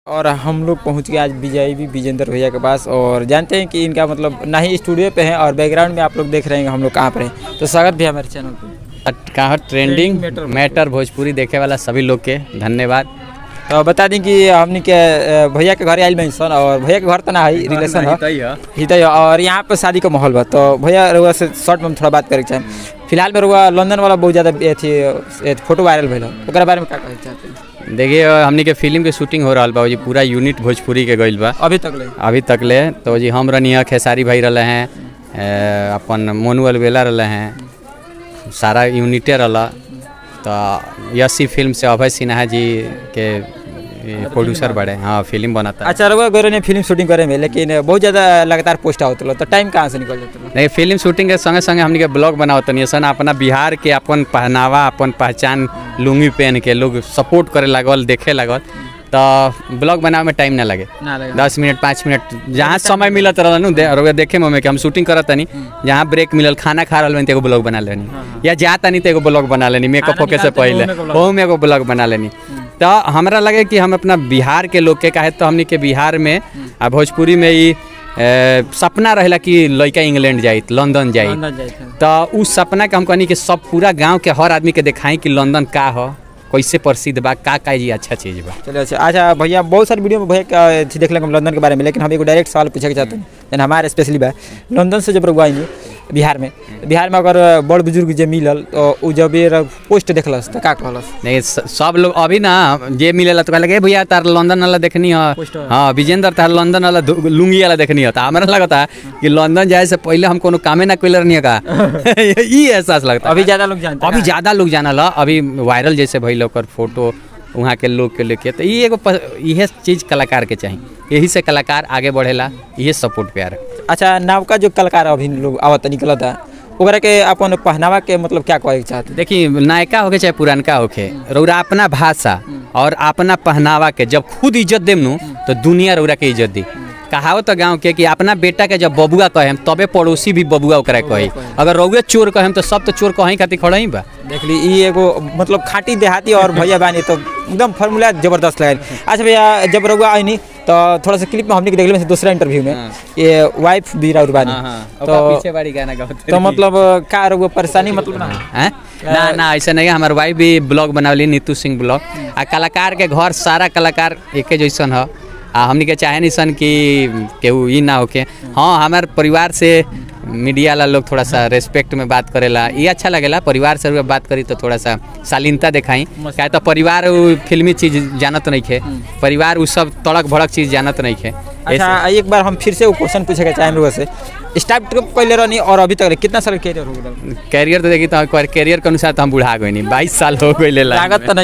और हम लोग पहुंच गए आज विजय भी विजेंद्र भैया के पास और जानते हैं कि इनका मतलब ना ही स्टूडियो पे है और बैकग्राउंड में आप लोग देख रहे हैं हम लोग कहाँ पर हैं तो स्वागत भी है हमारे चैनल पे कहाँ ट्रेंडिंग मैटर मैटर भोजपुरी देखे वाला सभी लोग के धन्यवाद तो बता दें कि हमने के अ, भैया के घर आयल में सन और भैया के घर तो ना है रिलेशन है हितै और यहाँ पे शादी का माहौल बा तो भैया रुआ से शॉर्ट में हम थोड़ा बात करे के चाहें फिलहाल में रुआ लंदन वाला बहुत ज़्यादा अथी ए, फोटो वायरल भइल है ओकरा बारे में क्या कहे चाहते हैं देखिए हमनी के फिल्म के शूटिंग हो रहा बा जी पूरा यूनिट भोजपुरी के गइल बा अभी तक ले अभी तक ले तो जी हम रनी है खेसारी भाई रहे हैं अ, अपन मोनू अलवेला रहे हैं सारा यूनिटे रहा तो यसी फिल्म से अभय सिन्हा जी के प्रोड्यूसर बड़े हाँ फिल्म बनाता है अच्छा रुआ गए ने फिल्म शूटिंग करे में लेकिन बहुत ज़्यादा लगातार पोस्ट आवत रहा तो टाइम कहाँ से निकल जाता नहीं फिल्म शूटिंग के संगे संगे हमनी के ब्लॉग बनावत तनी सन अपना बिहार के अपन पहनावा अपन पहचान लुंगी पहन के लोग सपोर्ट करे लागल देखे लागल तो ब्लॉग बनावे में टाइम ना लगे ना लगे दस मिनट पाँच मिनट जहाँ समय मिलत रहल नु दे रउआ देखे में हमें कि हम शूटिंग करत तनी जहाँ ब्रेक मिलल खाना खा रहल बानी तो एगो ब्लॉग बना लेनी या जा तनी तो एगो ब्लॉग बना लेनी मेकअप खाना होके से निकालते पहले ओहू में एगो ओहू में एगो ब्लॉग बना लेनी तो हमरा लगे कि हम अपना बिहार के लोग के काहे तो हमनी के बिहार में आ भोजपुरी में ई ए, सपना रहेला कि लड़का इंग्लैंड जाइत लंदन जाइत लंदन जाए थे। तो उस सपना के हम कहनी कि सब पूरा गांव के हर आदमी के दिखाई कि लंदन का ह कैसे प्रसिद्ध बा का का जी अच्छा चीज बा चलो अच्छा अच्छा भैया बहुत सारी वीडियो में भैया का अथी देख हम लंदन के बारे में लेकिन हम एगो डायरेक्ट सवाल पूछे के चाहते हैं जन हमारे स्पेशली बा लंदन से जब रुआ आएंगे बिहार में बिहार में अगर बड़ बुजुर्ग जे मिलल तो उ जब ये पोस्ट देखलस तो का कहलस नहीं स- सब लोग अभी ना जे मिलेला तो कहलक "ए भैया तार लंदन वाला देखनी है पोस्टर। हाँ विजेंद्र तार लंदन वाला धु- लुंगी वाला देखनी है तो हमरा लगता कि लंदन जाए से पहले हम कोनो कामे ना कैलर नहीं का ई एहसास लगता अभी ज़्यादा लोग जानते हैं अभी ज्यादा लोग जानल ह अभी वायरल जैसे भइल ओकर फोटो वहाँ के लोग के लेके तो ये एगो प- इहे चीज कलाकार के चाहिए यही से कलाकार आगे बढ़ेला इहे सपोर्ट प्यार अच्छा नवका जो कलाकार अभी लोग आवत निकलता ओकरा के अपन पहनावा के मतलब क्या कहे के चाहते देखिए नायका होके चाहे पुरानका होके रौरा अपना भाषा और अपना पहनावा के जब खुद इज्जत देम नु तो दुनिया रौरा के इज्जत दी कहावत तो गाँव के कि अपना बेटा के जब बबुआ कहेम तबे पड़ोसी भी बबुआ ओकरा कही अगर रौए चोर कहेम तो सब तो चोर कहीं खातिर खड़ा ही बा देख ली ई एगो मतलब खाटी देहाती और भैया बानी तो एकदम फार्मूला जबरदस्त लगा अच्छा भैया जब रहुआ आईनी तो थोड़ा सा क्लिप में हमने के देख लिए दूसरा इंटरव्यू में ये वाइफ भी राउर बानी तो तो पीछे बारी गाना गाते तो मतलब का रहुआ परेशानी मतलब ना हैं? ना ना ऐसा नहीं है हमार वाइफ भी ब्लॉग बनावली नीतू सिंह ब्लॉग आ कलाकार के घर सारा कलाकार एके जैसन ह आ हमनी के चाहे नहीं सन कि केहू ई ना होके हाँ हमार परिवार से मीडिया वाला लोग थोड़ा सा रेस्पेक्ट में बात करेला ये अच्छा लगेला परिवार से अगर बात करी तो थोड़ा सा शालीनता दिखाई क्या तो परिवार उ फिल्मी चीज जानत नहीं खे परिवार उ सब तड़क भड़क चीज जानत नहीं खे अच्छा एक बार हम फिर से वो क्वेश्चन पूछे के चाहें रहुआ से स्टार्ट ट्रिप पहले रहनी और अभी तक कितना साल कैरियर हो गया कैरियर तो देखी तो कैरियर के अनुसार तो हम बुढ़ा गए नहीं बाईस साल हो गए लागत तो नहीं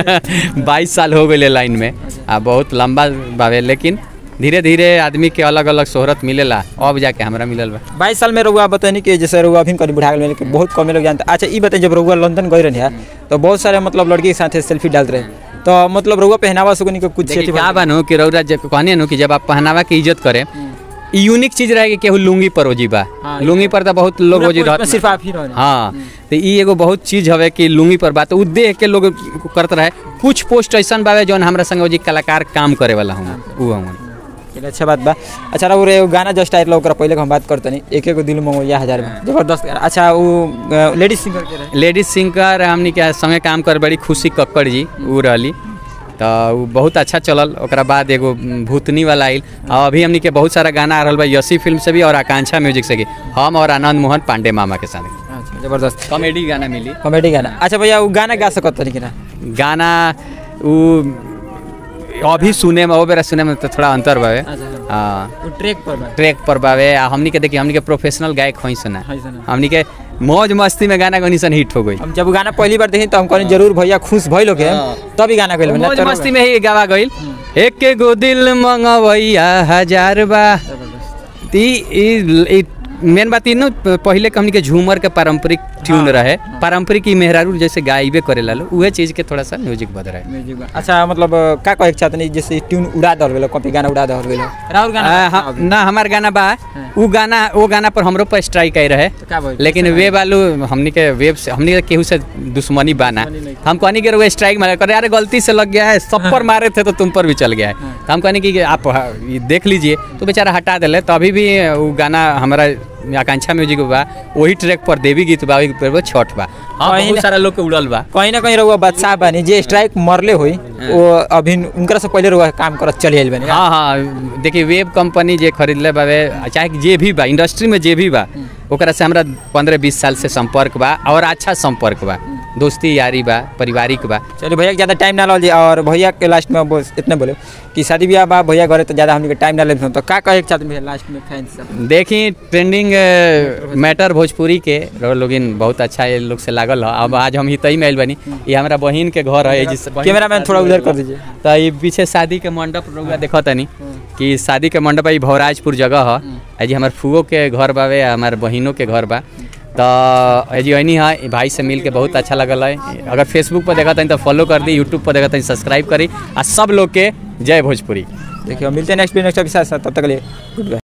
खे बाईस साल हो गए लाइन में आ बहुत लंबा बावे लेकिन धीरे धीरे आदमी के अलग अलग शोहरत मिलेला अब जाके हमरा मिलल बा बाईस साल में रहुआ बतानी कि जैसे रहुआ अभी करीब बुढ़ा गए लेकिन बहुत कम लोग जानते अच्छा ये बताइए जब रहुआ लंदन गए रहे तो बहुत सारे मतलब लड़की के साथ सेल्फी डालते रहे तो मतलब रहुआ पहनावा सुगनी को कुछ देखिए अथी का बानू कि रौरा जब कहनी नु कि जब आप पहनावा की इज्जत करे यूनिक चीज रहे कि केहू लुंगी पर ओजी बा हाँ, लुंगी पर तो बहुत लोग ओजी पूरा रहत पोस्ट में सिर्फ आप ही रहे हाँ तो ई एगो बहुत चीज हवे कि लुंगी पर बात उ देख के लोग करत रहे कुछ पोस्ट ऐसन बावे जौन हमरा संगे ओजी कलाकार काम करे वाला हूँ उ हूँ चलिए अच्छा बात बा अच्छा रहो रे गाना जस्ट आयल ओकरा पहले के हम बात करते नहीं एक एक दिल में या हजार में जबरदस्त गाना। अच्छा वो लेडीज सिंगर के रहे लेडीज सिंगर हमनी के संगे काम कर बड़ी खुशी कक्कड़ जी उ रहली तो उ बहुत अच्छा चलल ओकरा बाद एगो भूतनी वाला आइल और अभी हमनी के बहुत सारा गाना आ रहल बा यसी फिल्म से भी और आकांक्षा म्यूजिक से भी हम और आनंद मोहन पांडे मामा के साथ अच्छा जबरदस्त कॉमेडी गाना मिली कॉमेडी गाना अच्छा भैया वो गाना गा सकत तनी कि ना गाना उ अभी सुने में ओ बेरा सुने में तो थोड़ा अंतर बावे अच्छा हाँ वो ट्रैक पर बा ट्रैक पर बावे आ हमनी के देखिए हमनी के प्रोफेशनल गायक होई सुना है सुना। हमनी के मौज मस्ती में गाना गनी सन हिट हो गई हम जब वो गाना पहली बार देखी तो हम कहनी जरूर भैया खुश भइल हो के तभी गाना गइल मौज मस्ती में ही गावा गइल एक गो दिल मंगवैया हजार बा ती ई- ई मेन बात ई न पहिले के हमनी के झूमर के पारंपरिक ट्यून रहे पारंपरिक ई मेहरारू जैसे गाइबे करेला लो उहे चीज के थोड़ा सा म्यूजिक बद रहे अच्छा मतलब अ, का कहे के चाहतनी जैसे ट्यून उड़ा दल गेलो कॉपी गाना उड़ा दल गेलो राहुल गाना आ, हाँ, ना हमार गाना बा उ गाना वो गाना पर हमरो पर स्ट्राइक आई रहे का भइल? लेकिन वेब वालू हमनी के वेब से हमनी के केहू से दुश्मनी बाना हम कहनी कि वो स्ट्राइक मारे करे अरे गलती से लग गया है सब पर मारे थे तो तुम पर भी चल गया है तो हम कहनी कि आप हाँ, ये देख लीजिए तो बेचारा हटा दिले तो अभी भी वो गाना हमारा आकांक्षा म्यूजिक बा वही ट्रैक पर देवी गीत बा वही पर छठ बा हाँ कहीं बहुत ना- सारा लोग के उड़ल बा कहीं ना कहीं रहुआ बादशाह बानी जे स्ट्राइक मरले होई वो अभी उनकरा से पहले रहुआ काम करत चली आइल बानी हाँ हाँ देखिए वेब कंपनी जे खरीदले बावे चाहे कि जे भी बा इंडस्ट्री में जे भी बा ओकरा से हमरा पंद्रह बीस साल से संपर्क बा और अच्छा संपर्क बा दोस्ती यारी बा पारिवारिक बा चलिए भैया के ज़्यादा टाइम ना लगे और भैया के लास्ट में बस इतने बोले कि शादी ब्याह बा भैया घरे तो ज़्यादा हमने टाइम ना ले तो का कहे के चाहते भैया लास्ट में फैंस सब देखी ट्रेंडिंग मैटर भोजपुरी के रहो लोगिन बहुत अच्छा ये लोग से लागल है अब आज हम ही तई में आइल बनी ये हमारा बहिन के घर है जिस कैमरा मैन थोड़ा उधर कर दीजिए तो ये पीछे शादी के मंडप रउआ देखो तनी कि शादी के मंडप है भवराजपुर जगह है आ जी हमार फुओ के घर बावे आ हमार बहिनों के घर बा तो ए जी ऐनी है भाई से मिल के बहुत अच्छा लगल है अगर फेसबुक पर देखा तनी तो फॉलो कर दी यूट्यूब पर देखा तनी सब्सक्राइब करी आ सब लोग के जय भोजपुरी देखिए मिलते हैं नेक्स्ट नेक्स्ट के साथ साथ तब तक के लिए गुड बाय